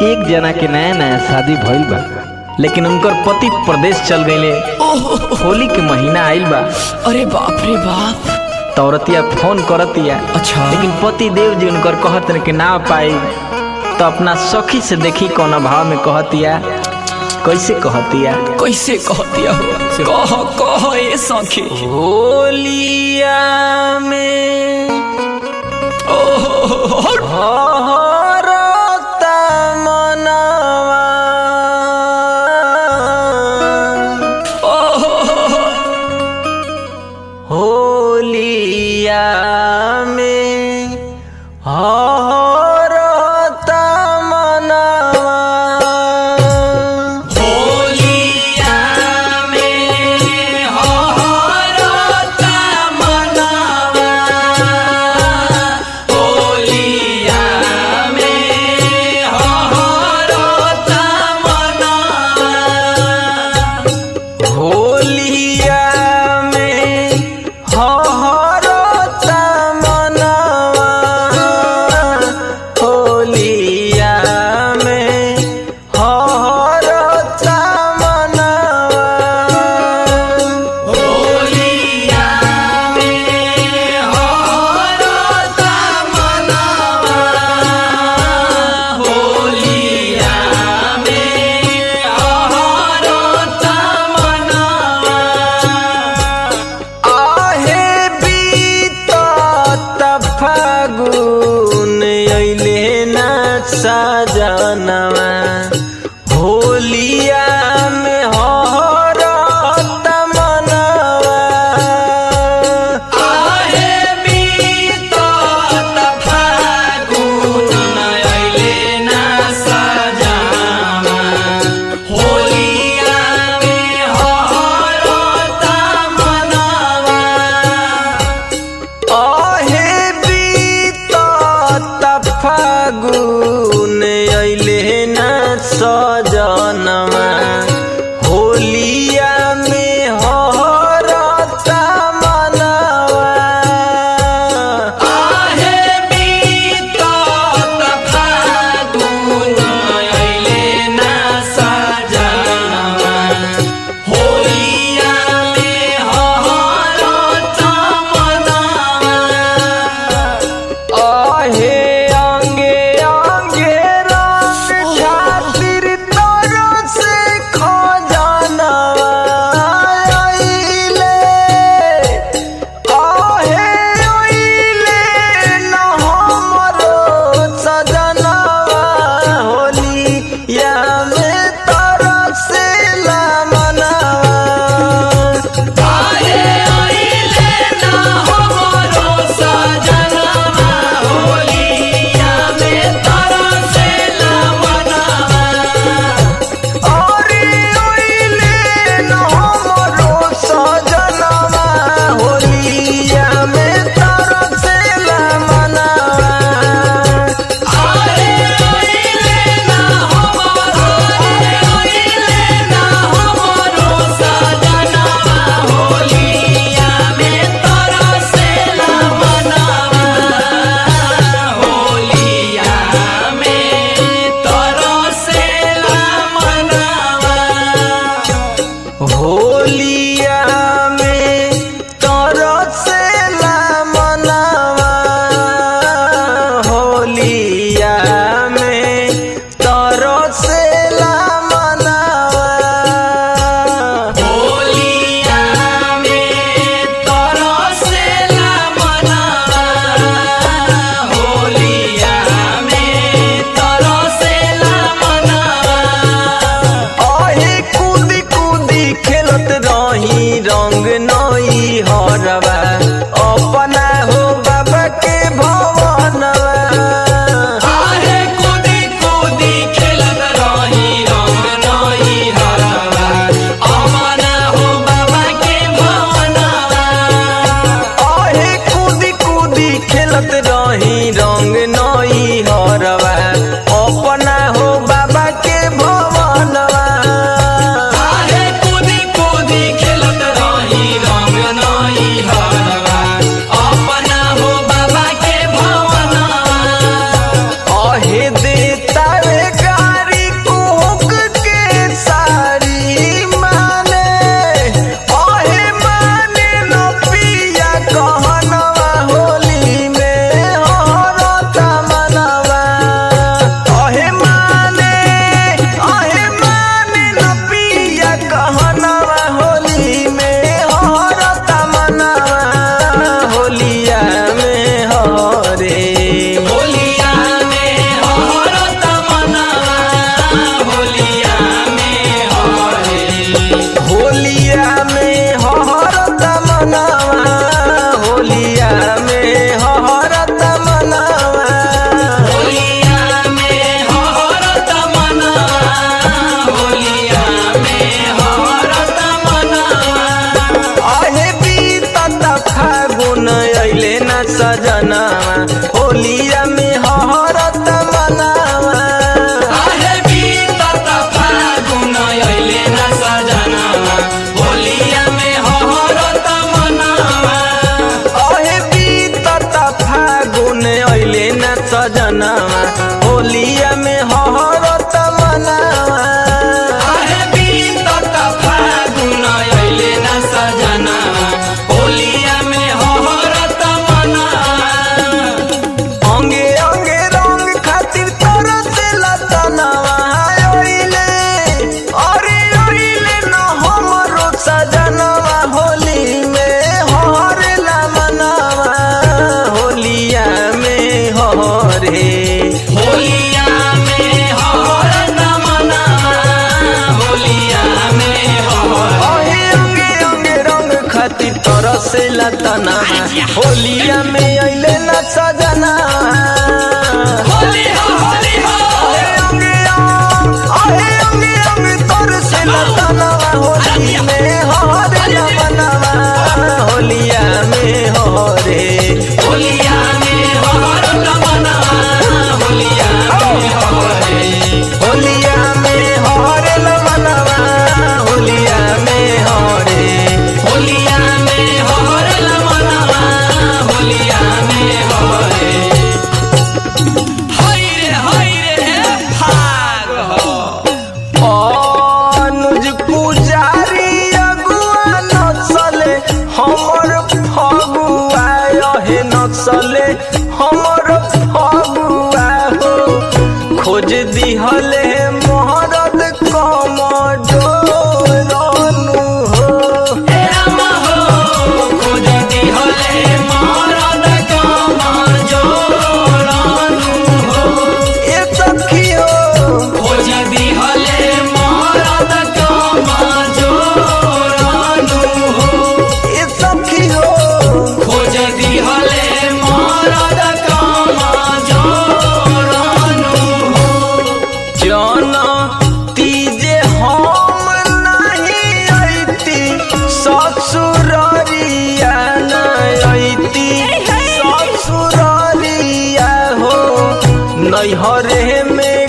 एक जना के नया नया शादी भइल बा लेकिन उनकर पति प्रदेश चल गईले होली के महीना आइल बा अरे बाप रे बाप तौरतिया फोन करतिया अच्छा। लेकिन पति देव जी उनकर कहत रहे कि ना पाई तो अपना सखी से देखी कौन भाव में कहतिया कैसे कहतिया कैसे कहतिया हो कह कह ए सखी होलिया में ओहो हरता मनवा होलिया में हरता मनवा होलिया में हरता मनवा होलिया में हरता मनवा होलिया में हरता मनवा होलिया में हरता मनवा होलिया में हरता मनवा होलिया में हरता मनवा आहे बीतत फागुन अइले ना सजनवा होलिया में हरत मनवा आहे बीतत फागुन अइले ना सजावा होलिया में हरता मनवा आहे बीतत फागुन अइले ना सजनवा होलिया में हरत मनवा आहे बीतत फागुन अइले ना सजावा होलिया में हरता मनवा आहे अंगे अंगे सजनावा होलिया में हरत मनावा अरे बीतत फागुन अइले ना सजना होलिया में हरत मना अंगे अंगे रंग खातिर तरस लतनावा ओइले अरे ओइले न हमरो सजनावा होली में हरेला मनावा होलिया में हरे होलिया में हरत मना होलिया में हर अहे अंगे अंगे रंग खातिर तरसे लतना होलिया में अइले न सजना होली हो होली हो अहे अंगे अंग अहे अंगे अंग तरसे लतना होली में हरे न बनावा होलिया में हरे होलिया में हरत मना होलिया में हरे होलिया में हरे न बनावा होलिया में हरे होलिया में हरल मना होलिया में हरे हाय रे हाय रे भाग हो अनुज पुजारी अगुआ नसले हमर फगुआ यहे नसले हमर फगुआ हो खोज दिहले मोहरत कम जोरनु हो हे राम हो खोज दिहले मरद कमा जोड़नु हो ए सखी हो खोज दिहले मरद कमा जोड़नु हो ए सखी हो खोज दिहले मरद कमा जोड़नु हो जन तीजे हम नहीं अइती ससुररिया नहीं अइती ससुररिया हो नैहरे में